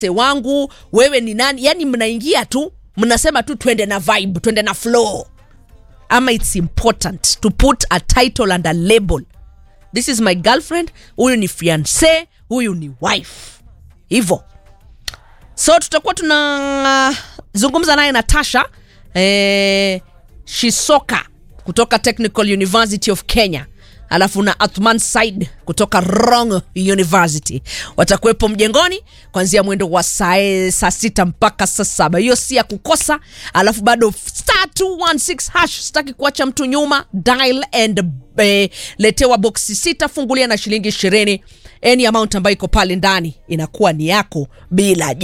wangu wewe ni nani yani mnaingia tu mnasema tu twende na vibe twende na flow ama it's important to put a title and a label this is my girlfriend huyu ni fiance huyu ni wife hivo so tutakuwa tunazungumza naye natasha eh, shisoka kutoka technical university of kenya alafu na athman said kutoka rong university watakuwepo mjengoni kuanzia mwendo wa saa saa sita mpaka saa saba hiyo si ya kukosa alafu bado star 216 hash sitaki kuacha mtu nyuma dial and eh, letewa boksi sita fungulia na shilingi ishirini any amount ambayo iko pale ndani inakuwa ni yako bila